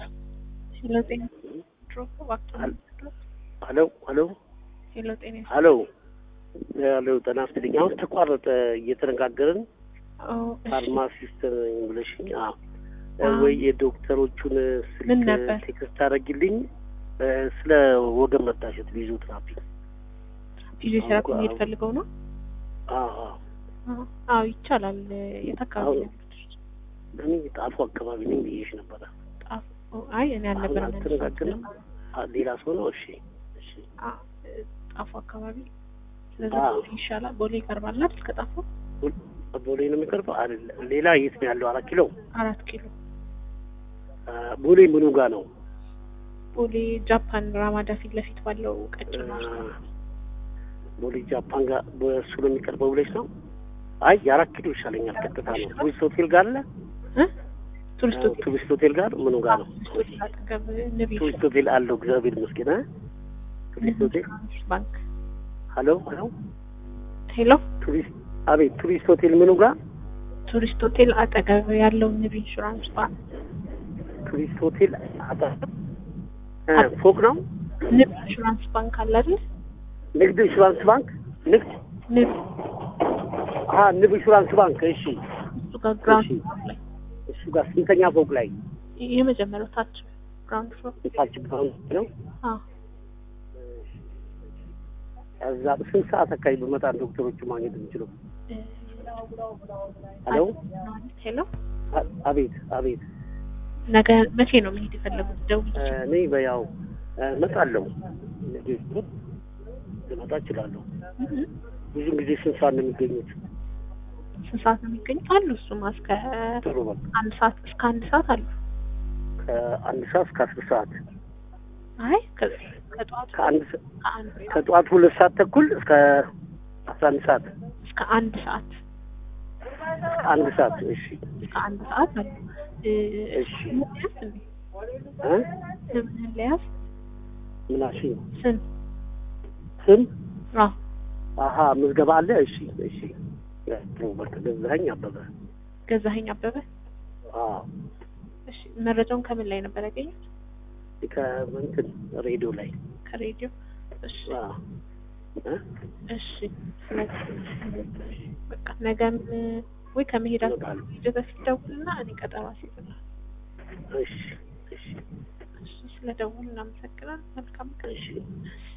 ሄሎ ጤና ድሮፕ እባክህ ሄሎ ሄሎ ሄሎ ጤና ሄሎ ሄሎ ጤና ይስጥልኝ። አሁን ተቋረጠ እየተነጋገርን ኦ እሺ ፋርማሲስት ነኝ ብለሽኝ፣ አዎ አዎ። ወይ የዶክተሮቹን ምን ስልክ ነበር? ቴክስት አደረግልኝ ስለ ወገን መታሸት ፊዚዮቴራፒ። ፊዚዮቴራፒ አዎ፣ መሄድ አዎ። ፈልገው ነው? አዎ አዎ። አዎ አዎ ይቻላል። የት አካባቢ አሁን- ነው ያሉት? እኔ ጣፉ አካባቢ ነኝ ብዬሽ ነበረ። ጣፍ ኦ፣ አይ እኔ አሁን አልነበረም አልተነጋገርንም? አ- ሌላ ሰው ነው? እሺ እሺ። አ ጣፉ አካባቢ ስለዚህ አዎ። ቦሌ ይሻላል። ቦሌ ይቀርባል አይደል? ከጣፉ ቦሌ ነው የሚቀርበው አይደለ? ሌላ የት ነው ያለው? አራት ኪሎ አራት ኪሎ አ፣ ቦሌ ምኑ ጋር ነው? ቦሌ ጃፓን ራማዳ ፊት ለፊት ባለው አ፣ ቀጭን ቦሌ ጃፓን ጋር በእሱ ነው የሚቀርበው ብለሽ ነው? አይ የአራት ኪሎ ይሻለኛል። ቀጥታ ነው። ቱሪስት ሆቴል ጋር አለ። እ ቱሪስት ሆቴል ቱሪስት ሆቴል ጋር ምኑ ጋር ነው? ቱሪስት ሆቴል አጠገብ ንብ ቱሪስት ሆቴል አለው። እግዚአብሔር ይመስገን። አ? ቱሪስት ሆቴል ባንክ ሄሎ ሄሎ ሄሎ ቱሪስት አቤት፣ ቱሪስት ሆቴል ምኑ ጋር? ቱሪስት ሆቴል አጠገብ ያለው ንብ ኢንሹራንስ ባንክ ቱሪስት ሆቴል አጠገብ እ ፎቅ ነው። ንብ ኢንሹራንስ ባንክ አለ አይደል? ንግድ ኢንሹራንስ ባንክ ንግድ ንብ አሀ ንብ ኢንሹራንስ ባንክ። እሺ እሱ ጋር ግራውንድ ፍሎር ላይ እሱ ጋር ስንተኛ ፎቅ ላይ? የመጀመሪያው ታች ግራውንድ ፍሎር የታች ግራውንድ ነው። አዎ እዛ ስንት ሰዓት አካባቢ በመጣ ዶክተሮቹ ማግኘት የምችለው? እ፣ ሄሎ ሄሎ አ- አቤት አቤት። ነገ መቼ ነው መሄድ የፈለጉት? ደውል እ፣ እኔ በያው እ፣ እመጣለሁ ነገ ልመጣ እችላለሁ። ብዙ ጊዜ ስንት ሰዓት ነው የሚገኙት? ስንት ሰዓት ነው የሚገኙት? አሉ እሱማ እስከ ጥሩ በቃ አንድ ሰዓት እስከ አንድ ሰዓት አሉ። ከአንድ ሰዓት እስከ አስር ሰዓት አይ ከ- ከጠዋቱ ከአንድ ሰ- ከአንድ ከጠዋት ሁለት ሰዓት ተኩል እስከ አስራ አንድ ሰዓት እስከ አንድ ሰዓት እስከ አንድ ሰዓት እሺ እስከ አንድ ሰዓት አሉ። እ፣ እሺ ምን ልያዝ እንዴ? እ ምን ልያዝ? ምን አልሽኝ? ስም ስም አዎ አሀ ምዝገባ አለ። እሺ እሺ ጥሩ በቃ ገዛኸኝ አበበ። ገዛኸኝ አበበ። አዎ እሺ መረጃውን ከምን ላይ ነበር ያገኙት? ከእንትን ሬዲዮ ላይ ከሬዲዮ። እሺ አዎ እ እሺ ነገ- በቃ ነገም ወይ ከመሄዳችሁ እመጣለሁ። ሂደ በፊት ደውልና እኔ ቀጠሮ አስይዝልሃለሁ። እሺ እሺ እሺ ስለደውል እናመሰግናለን። መልካም ቀን። እሺ